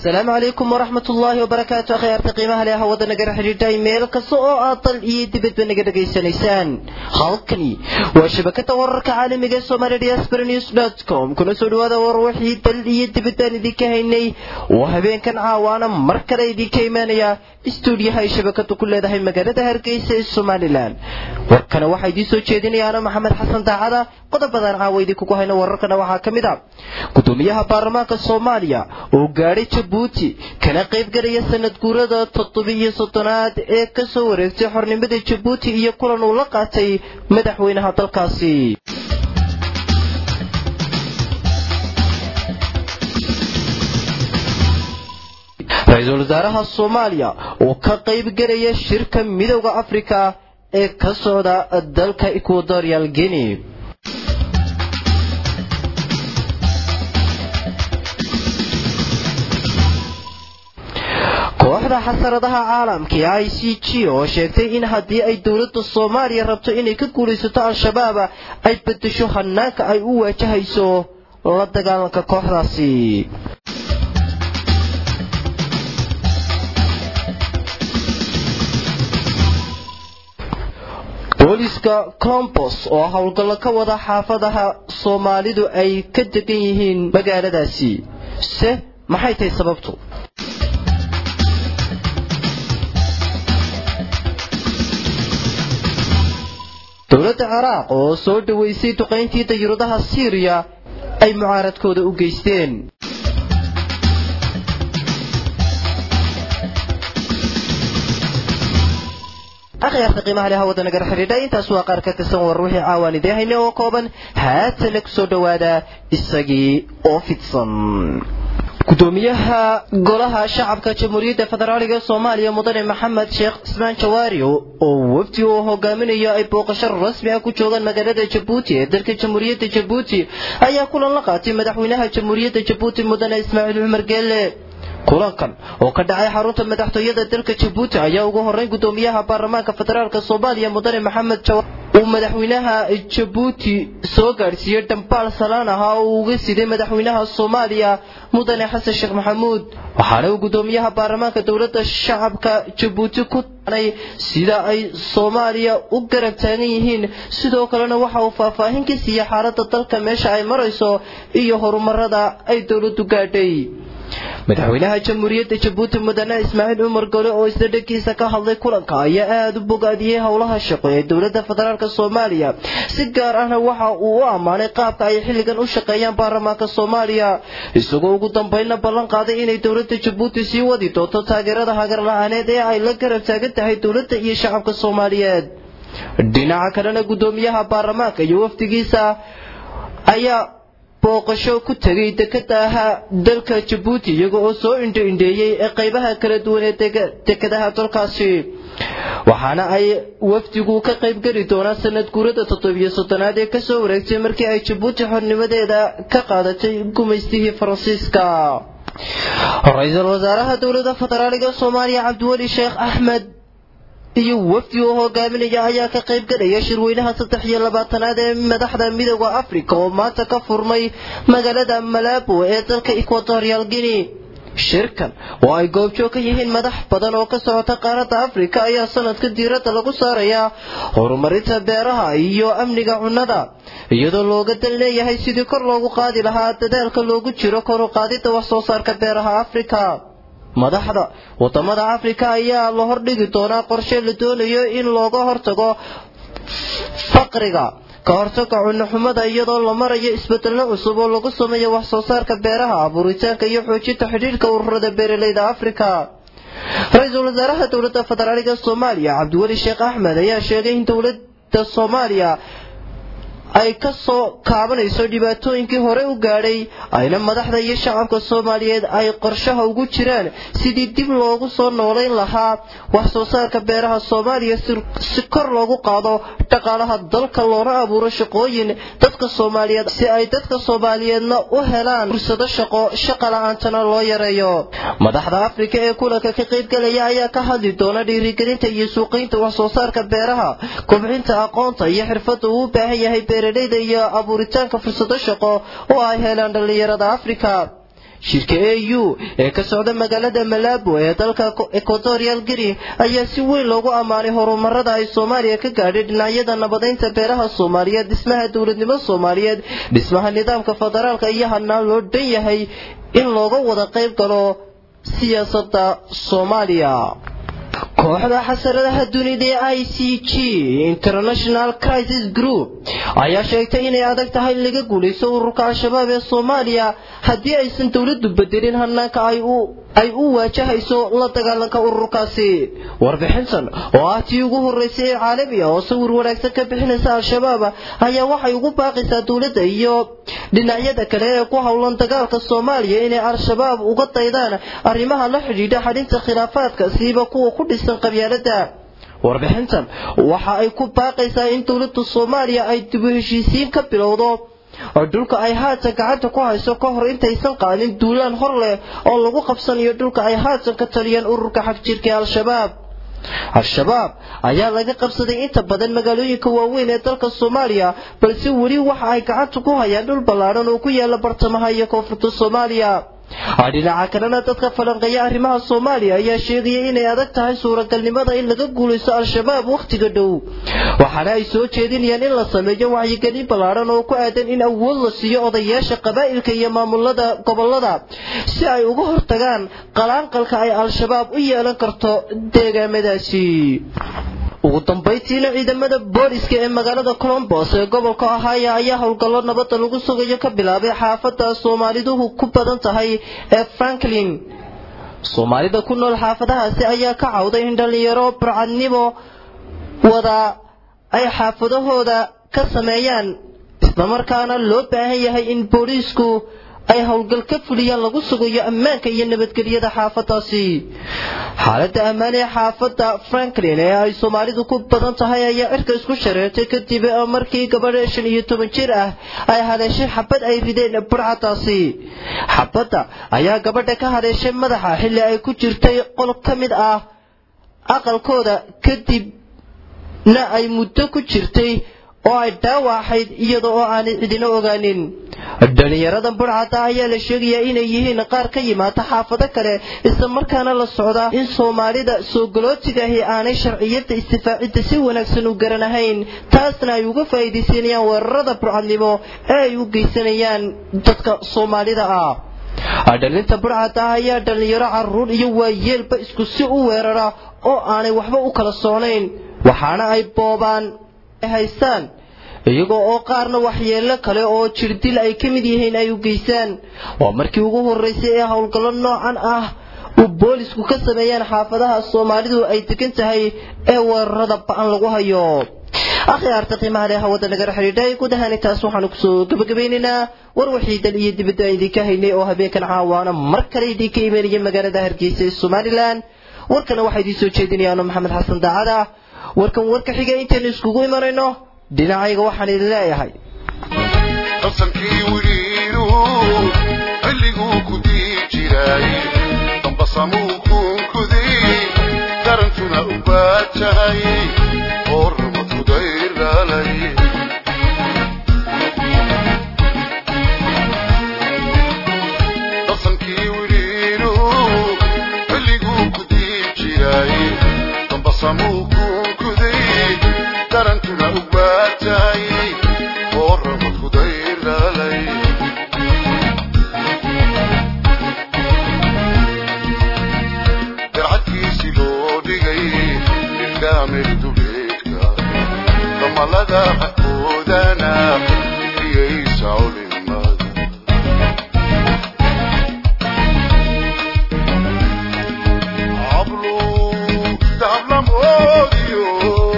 asalaamu calaykum waraxmat ullaahi wabarakaatu akhyaarta qiimaha leh hawada nagala xidhiidhay meel kasta oo aad dal iyo dibadba naga dhegaysanaysaan halkani waa shabakada wararka caalamiga ee somaali diaspora news dot com kuna soo dhawaada war wixii dal iyo dibadaan idinka haynay oo habeenkan caawaana mar kale idinka imaanaya istuudiyaha ay shabakadu ku leedahay magaalada hargeysa ee somalilan warkana waxaa idiin soo jeedinayaana maxamed xasan daacada qodobadan caawa idinkugu hayno wararkana waxaa ka mid a gudoomiyaha baarlamaanka soomaaliya oo gaadhay jabuuti kana qaybgalaya sanad guurada toddobiyo soddonaad ee ka soo wareegtay xornimada jabuuti iyo kulan uu la qaatay madaxweynaha dalkaasi ra-iisul wasaaraha soomaaliya oo ka qaybgalaya shirka midowda afrika ee ka socda dalka equatorial guinea kooxda xasaradaha caalamka ee i c g oo sheegtay in haddii ay dowladda soomaaliya rabto inay ka guulaysato al-shabaab ay bedesho hanaanka ay u waajahayso la dagaalanka kooxdaasi booliska combos oo howlgallo ka wada xaafadaha soomaalidu ay ka degan yihiin magaaladaasi se maxay tahay sababtu dowladda ciraaq oo soo dhoweysay duqayntii dayuuradaha siiriya ay mucaaradkooda u geysteen akhyaarta qiimaha leh hawada nagala xidhiidha intaas waa qaar ka tirsan war wixii caawaan idiin hayne oo kooban haatana ku soo dhowaada isagii oo fidsan gudoomiyaha golaha shacabka jamhuuriyadda federaaliga soomaaliya mudane maxamed sheekh cismaan jawaari oo wafdi uu hogaaminayo ay booqasho rasmi ah ku joogaan magaalada jabuuti ee dalka jamhuuriyadda jabuuti ayaa kulan la qaatay madaxweynaha jamhuuriyadda jabuuti mudane ismaaciil cumar geelle kulankan oo ka dhacay xarunta madaxtooyada dalka jabuuti ayaa ugu horreyn gudoomiyaha baarlamaanka federaalk soomaaliya mudane maxamed jawaar uu madaxweynaha jabuuti soo gaadhsiiyey dhambaal salaan ahaa oo uu uga siday madaxweynaha soomaaliya mudane xasan sheekh maxamuud waxaana uu gudoomiyaha baarlamaanka dowladda shacabka jabuuti ku tanay sida ay soomaaliya u garab taagan yihiin sidoo kalena waxa uu faahfaahin ka siiyey xaaladda dalka meesha ay marayso iyo horumarada ay dowladdu gaadhay madaxweynaha jamhuuriyadda jabuuti mudane ismaaciil cumar gole oo isla dhankiisa ka hadlay kulanka ayaa aada u bogaadiyey howlaha shaqo ee dowladda federaalk soomaaliya si gaar ahna waxa uu u ammaanay qaabka ay xilligan u shaqeeyaan baarlamaanka soomaaliya isagoo ugu dambeynna ballan qaaday inay dowladda jabuuti sii wadi doonto taageerada hagar la-aaneed ee ay la garab taagan tahay dowladda iyo shacabka soomaaliyeed dhinaca kalena gudoomiyaha baarlamaanka iyo wafdigiisa ayaa booqasho ku tegay dekadaha dalka jabuuti iyaga oo soo indho-indheeyey ee qaybaha kala duwan ee dekadaha dalkaasi waxaana ay wafdigu ka qaybgeli doonaan sanad guurada toddobiyo soddonaad ee kasoo wareegtay markii ay jabuuti xornimadeeda ka qaadatay gumaystihii faransiiska ra-iisul wasaaraha dowladda federaaliga soomaaliya cabdiweli sheekh axmed iyo wafdi oo hogaaminaya ayaa ka qaybgalaya shirweynaha saddex iyo labaatanaad ee madaxda midooda africa oo maanta ka furmay magaalada malabo ee dalka equatorial guinea shirkan oo ay goobjoog ka yihiin madax badan oo ka socota qaaradda afrika ayaa sanadka diiradda lagu saarayaa horumarinta beeraha iyo amniga cunnada iyadoo looga dan leeyahay sidii kor loogu qaadi lahaa dadaalka loogu jiro kor u qaadidda wax soo saarka beeraha afrika madaxda wadamada afrika ayaa la hordhigi doonaa qorshe la doonayo in looga hortago faqriga ka hortaga cunoxumada iyadoo la marayo isbedello cusub oo lagu sameeyo wax soo saarka beeraha abuuritaanka iyo xoojinta xidhiidhka ururada beeralayda afrika ra-iisul wasaaraha dowladda federaaliga soomaaliya cabdiweli sheekh axmed ayaa sheegay in dowladda soomaaliya ay ka soo kaabanayso dhibaatooyinkii hore u gaadhay ayna madaxda iyo shacabka soomaaliyeed ay qorshaha ugu jiraan sidii dib loogu soo noolayn lahaa wax soo saarka beeraha soomaaliya si kor loogu qaado dhaqaalaha dalka loona abuuro shaqooyin dadka soomaaliyeed si ay dadka soomaaliyeedna u helaan fursado shaqo shaqa la-aantana loo yareeyo madaxda afrika ee kulanka ka qaybgalaya ayaa ka hadli doona dhiirigelinta iyo suuqaynta wax soo saarka beeraha kobcinta aqoonta iyo xirfadda uu u baahan yahay beeralayda iyo abuuritaanka fursado shaqo oo ay helaan dhallinyarada afrika shirka a u ee ka socda magaalada malabo ee dalka equatorial guinea ayaa si weyn loogu ammaanay horumarada ay soomaaliya ka gaadhay dhinacyada nabadaynta beeraha soomaaliyeed dhismaha dowladnimo soomaaliyeed dhismaha nidaamka federaalka iyo hanaan loo dhan yahay in looga wada qayb galo siyaasadda soomaaliya kooxda xasaradaha dunida ee i c g international crisis group ayaa sheegtay inay adag tahay in laga guulaysto ururka al-shabaab ee soomaaliya haddii aysan dowladdu bedelin hanaanka ay u waajahayso la dagaalanka ururkaasi warbixintan oo ah tii ugu horreysay ee caalamiga oo sawir wanaagsan ka bixinaysa al-shabaab ayaa waxay ugu baaqaysaa dowladda iyo dhinacyada kale ee ku howlan dagaalka soomaaliya inay al-shabaab uga daydaan arrimaha la xidhiidha xadhinta khilaafaadka siiba kuwa ku dhisan qabyaalada warbixintan waxa ay ku baaqaysaa in dowladda soomaaliya ay dibu heshiisiin ka bilowdo oo dhulka ay haatan gacanta ku hayso ka hor intaysan qaadin duulaan hor leh oo lagu qabsanayo dhulka ay haatan ka taliyaan ururka xagjirka ee al-shabaab al-shabaab ayaa laga qabsaday inta badan magaalooyinka waaweyn ee dalka soomaaliya balse weli waxa ay gacanta ku hayaan dhul ballaadhan oo ku yaala bartamaha iyo koonfurta soomaaliya dhinaca kalena dadka falanqeeya arrimaha soomaaliya ayaa sheegaya inay adag tahay suuragalnimada in laga guulaysto al-shabaab wakhtiga dhow waxaana ay soo jeedinayaan in la sameeyo wacyigelin ballaadhan oo ku aadan in awood la siiyo odayaasha qabaa'ilka iyo maamulada gobollada si ay uga hortagaan qalaanqalka ay al-shabaab u yeelan karto deegaamadaasi ugu dambaytiina ciidamada booliska ee magaalada colombos ee gobolka ohaya ayaa howlgallo nabadda lagu sugayo ka bilaabay xaafadda soomaaliduhu ku badan tahay ee franklin soomaalida ku nool xaafadahaasi ayaa ka cawday in dhallinyaro burcadnimo wada ay xaafadahooda ka sameeyaan islamarkaana loo baahan yahay in booliisku ay howlgal ka fuliyaan lagu sugayo ammaanka iyo nabadgelyada xaafadaasi xaaladda ammaan ee xaafadda franklin ee ay soomaalidu ku badan tahay ayaa cirka isku shareertay kadib markii gabadha shan iyo toban jir ah ay haleeshay xabad ay rideen burcadaasi xabadda ayaa gabadha ka haleeshay madaxa xilli ay ku jirtay qol ka mid ah aqalkooda kadibna ay muddo ku jirtay oo ay dhaawaxayd iyada oo aanay cidina ogaanin dhalinyaradan burcada ayaa la sheegayaa inay yihiin qaar ka yimaada xaafado kale isla markaana la socda in soomaalida soo galootiga ahi aanay sharciyada istifaacidda si wanaagsan u garanahayn taasna ay uga faa'iidaysanayaan weerarada burcadnimo ee ay u geysanayaan dadka soomaalida ah dhalinta burcada ah ayaa dhalinyaro caruur iyo waayeelba isku si u weerara oo aanay waxba u kala soonayn waxaana ay boobaan haystaan iyagoo oo qaarna waxyeello kale oo jirdil ay ka mid yihiin ay u geysaan waa markii ugu horraysay ee howlgallo noocan ah uu boolisku ka sameeyaan xaafadaha soomaalidu ay degan tahay ee weerarada ba'an lagu hayo akhyaarta qiimaha leh hawada nagala xidhiidhay guud ahaan intaas waxaanu kusoo gabagabeynaynaa war wixii dal iyo dibadda aan idinka haynay oo habeenkan caawaana mar kale idinka imanaya magaalada hargeysa ee somalilan warkana waxaa idiin soo jeedinayaano maxamed xasan daacada warkan warka xiga intaynu iskugu imanayno dhinacayga waxaan idin leeyahay qasankii wiriiruhu xilliguu ku dii jiray dambasamuu kuunkuday darantuna u baajahay oo rumadkuday dhalay qasankii wiriiruhu xilliguu ku dii jiray dambasamuu kuunkuday darantuna u baajahay oo ramadkuday dhalay darcadkiisi loo dhigay ilkaamir dubeedka damalada xaqoodana iyaysa culimada cablu dablamoodiyo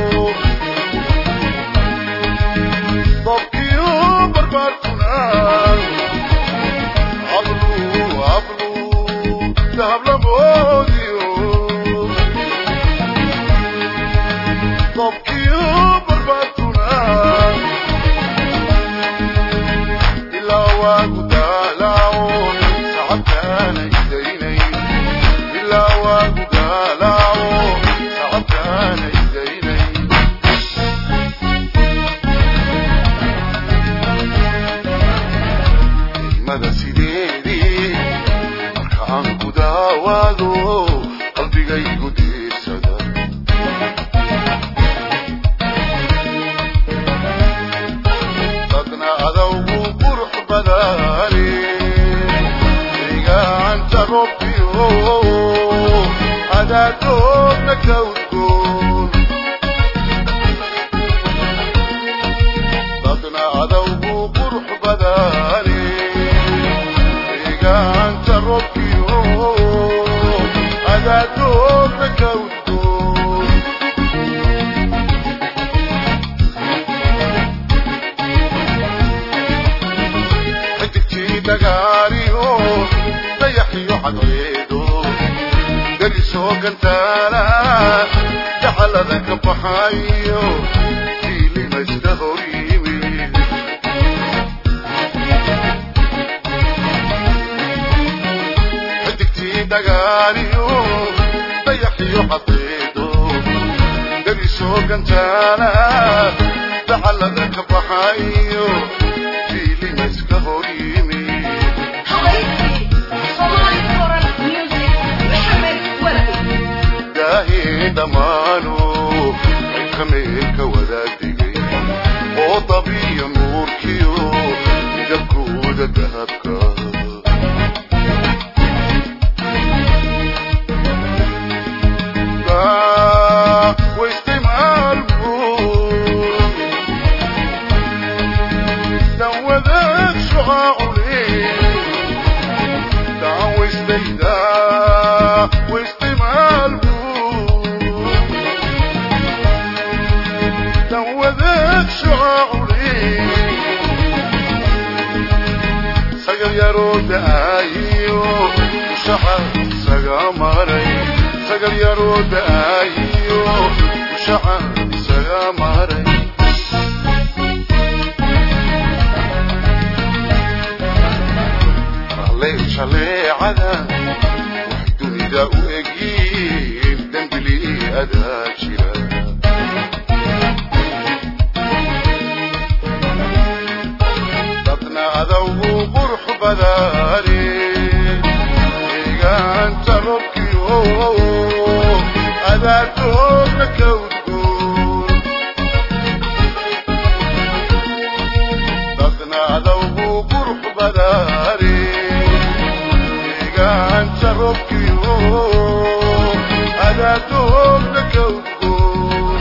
dabkiyo barbaartuna cablu cablu dahablamoodiyo dabkiyo barbaartuna adaatoodna ka udgoon dadna adawgu qurux badane deegaanta robkiyo adaatoodna ka udgoon xidigtii dagaaliyo dayaxiyo cadceedo darisoo gantaala dacalada ka baxayo kiilimaysta hor yimid xidigtii dagaaliyo dayaxiyo cadceedo darisoo gantaala dacalada ka baxayo kiilimayska hor yimid حبايبي صومالي كورال ميوزك محمد ولدي ilaahay dhammaanu xilkameelka wadaagdigay oo dabiya nuurkiyo midabkooda dahabka waistimaalku dan wadaag shucaacule دعوستيدا واستمالكو دوذك شعوري سقل يرود آيو شحر سقامري سقل يرود آيو شحر سقامري عليك شليعنا وحدوني دا وأجيب دنبلي أدا جيرا ضدنا أذو قرح بداري إيغان تربكيو أذا تورك وتقول dadna adawgu qurux badaare deegaanta robkiyo adaatoogna ka udgoon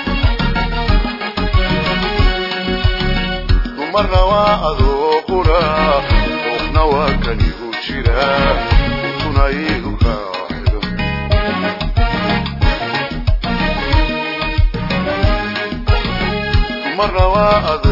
dumarna waa adoo qura qofna waa kanigu jira intuna iigu kaa xiran dumarna waa adoo